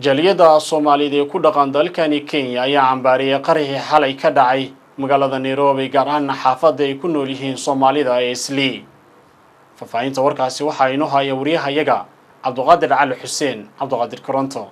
jaliyada soomaaliyeed ee ku dhaqan dalkani kenya ayaa cambaariyay qarixii xalay ka dhacay magaalada nairobi gaar ahaana xaafadda ay ku nool yihiin soomaalida ee islii faahfaahinta warkaasi waxaa inoo haya wariyahayaga cabduqaadir cali xuseen cabduqaadir koronto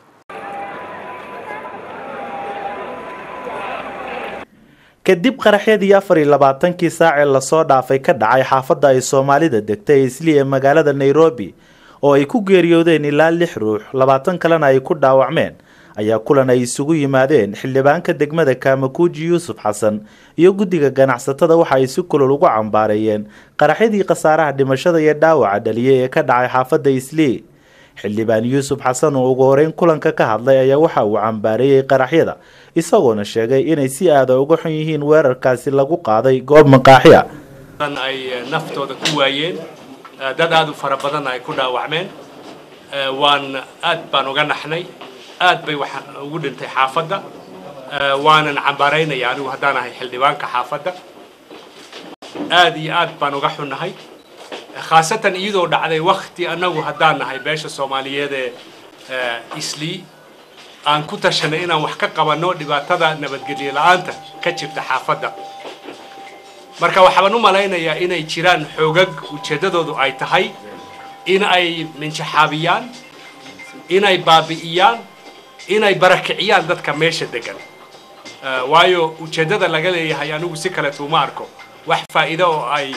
kadib qaraxyadii afar iyo labaatankii saac ee lasoo dhaafay ka dhacay xaafadda ay soomaalida degtay islii ee magaalada nairobi oo ay ku geeriyoodeen ilaa lix ruux labaatan kalena ay ku dhaawacmeen ayaa kulan ay isugu yimaadeen xildhibaanka degmada kaamakuuji yuusuf xasan iyo guddiga ganacsatada waxa ay si kulol ugu cambaareeyeen qaraxyadii khasaaraha dhimashada iyo dhaawaca dhaliyay ee ka dhacay xaafadda islii xildhibaan yuusuf xasan oo ugu horeyn kulanka ka hadlay ayaa waxa uu cambaareeyey qaraxyada isagoona sheegay inay si aada uga xun yihiin weerarkaasi lagu qaaday goob maqaaxiya ay naftooda ku waayeen dad aad u fara badanna ay ku dhaawacmeen waan aad baan uga naxnay aad bay wax ugu dhintay xaafadda waanan cambaaraynaya anigu haddaan ahay xildhibaanka xaafadda aad iyo aad baan uga xunnahay khaasatan iyadoo dhacday wakti annagu haddaan nahay beesha soomaaliyeed ee islii aan ku tashanay inaan wax ka qabanno dhibaatada nabadgelyo la-aanta ka jirta xaafadda marka waxaan u malaynayaa inay jiraan xoogag ujeeddadoodu ay tahay in ay minjaxaabiyaan inay baabi'iyaan inay barakiciyaan dadka meesha degan waayo ujeeddada laga leeyahay anigu si kaleeto uma arko wax faa'iido oo ay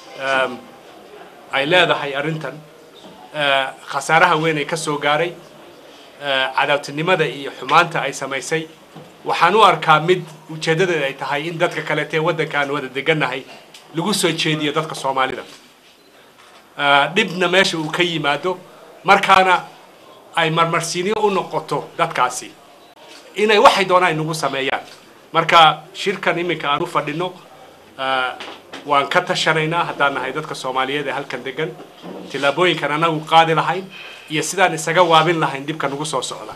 ay leedahay arrintan khasaaraha weyn ay ka soo gaaray cadaabtinimada iyo xumaanta ay samaysay waxaan u arkaa mid ujeeddadeeda ay tahay in dadka kaleeta ee waddanka aan wada degannahay lagu soo jeediyo dadka soomaalida dhibna meesha uu ka yimaado markaana ay marmarsiinyo u noqoto dadkaasi inay waxay doonaan inagu sameeyaan marka shirkan iminka aan u fadhino waan ka tashanaynaa haddaan nahay dadka soomaaliyeed ee halkan degan tillaabooyinkan anagu qaadi lahayn iyo sidaan isaga waabin lahayn dhibka nagu soo socda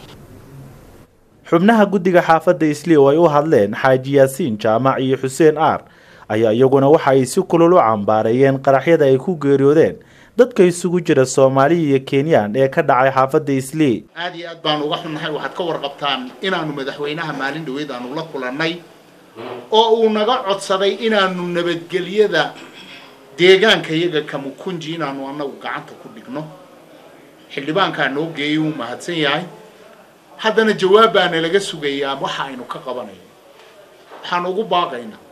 xubnaha guddiga xaafadda islii oo ay u hadleen xaaji yaasiin jaamac iyo xuseen aar ayaa iyaguna waxa ay si kulul u cambaareeyeen qaraxyada ay ku geeriyoodeen dadka isugu jira soomaaliya iyo kenyaan ee ka dhacay xaafadda islii aad iyo aad baanu uga xunnahay waxaad ka warqabtaan inaanu madaxweynaha maalin dhaweyd aanu la kulannay oo uu naga codsaday inaanu nabadgelyada deegaanka iyaga kamukunji inaanu annagu gacanta ku dhigno xildhibaankaa noo geeyay wuu mahadsan yahay haddana jawaab baana laga sugayaa waxa aynu ka qabanayno waxaan ugu baaqaynaa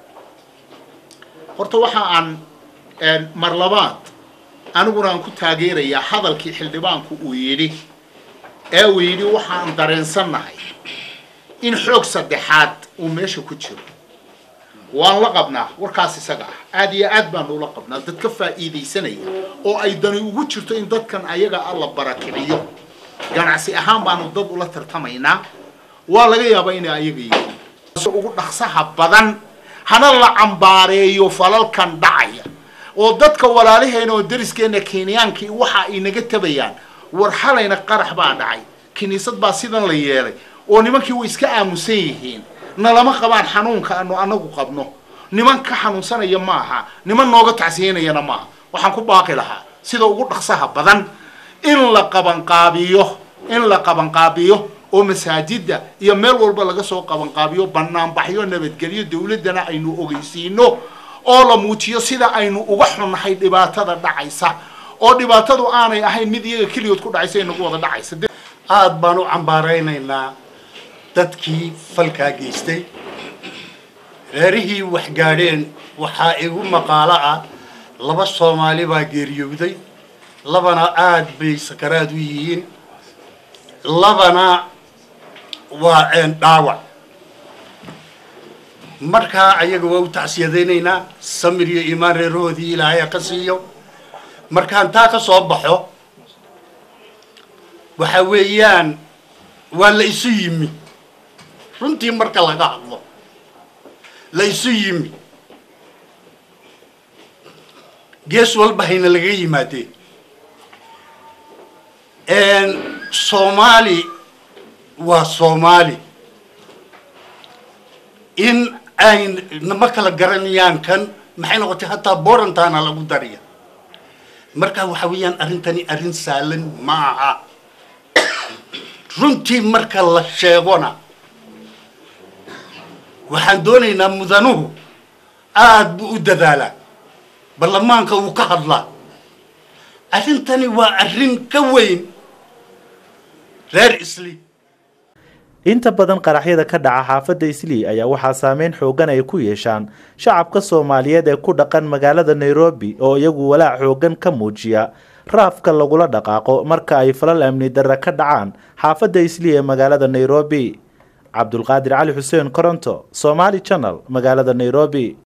horta waxa aan mar labaad aniguna aan ku taageerayaa hadalkii xildhibaanku uu yidhi ee uu yidhi waxaan dareensannahay in xoog saddexaad uu meesha ku jiro waan la qabnaa warkaas isaga ah aad iyo aad baanu ula qabnaa dad ka faa'iidaysanaya oo ay dani ugu jirto in dadkan ayaga a la barakiciyo ganacsi ahaan baanu dad ula tartamaynaa waa laga yaabaa inay ayaga yihiin ugu dhaqsaha badan hana la cambaareeyo falalkan dhacaya oo dadka walaalaheena oo dariskeena kenyaankii waxa ay naga tabayaan war xalayna qarax baa dhacay kiniisad baa sidan la yeelay oo nimankii way iska aamusan yihiin nalama qabaan xanuunka aanu anagu qabno niman ka xanuunsanaya ma aha niman nooga tacsiyanayana maaha waxaan ku baaqi lahaa sida ugu dhaqsaha badan in la qabanqaabiyo in la qabanqaabiyo oo masaajida iyo meel walba laga soo qabanqaabiyo banaanbaxyo nabadgelyo dawladdana aynu ogeysiino oo la muujiyo sida aynu uga xunnahay dhibaatada dhacaysa oo dhibaatadu aanay ahayn mid iyaga keligood ku dhacaysa inagu wada dhacaysa aada baan u cambaaraynaynaa dadkii falkaa geystay reerihii wax gaadheen waxaa igu maqaalo ah laba soomaali baa geeriyowday labana aada bay sakaraad u yihiin labana waa dhaawac markaa ayaga waa u tacsiyadaynaynaa samir iyo iimaan reerahoodii ilaahay ha ka siiyo markaan taa ka soo baxo waxa weeyaan waa la isu yimi runtii marka laga hadlo la isu yimi gees walba hayna laga yimaadeen soomaali waa soomaali in ay nama kala garanayaan kan maxay noqotay hataa borantaana lagu dariya marka waxa weeyaan arrintani arrin saalan ma aha runtii marka la sheegona waxaan doonaynaa mudanuhu aada buu u dadaalaa baarlamaanka uu ka hadlaa arrintani waa arrin ka weyn reer isli inta badan qaraxyada ka dhaca xaafadda islii ayaa waxaa saameyn xoogan ay ku yeeshaan shacabka soomaaliyeed ee ku dhaqan magaalada nairobi oo iyagu walaac xoogan ka muujiya raafka lagula dhaqaaqo marka ay falal amni darre ka dhacaan xaafadda islii ee magaalada nairobi cabdulqaadir cali xuseen koronto somaali channel magaalada nairobi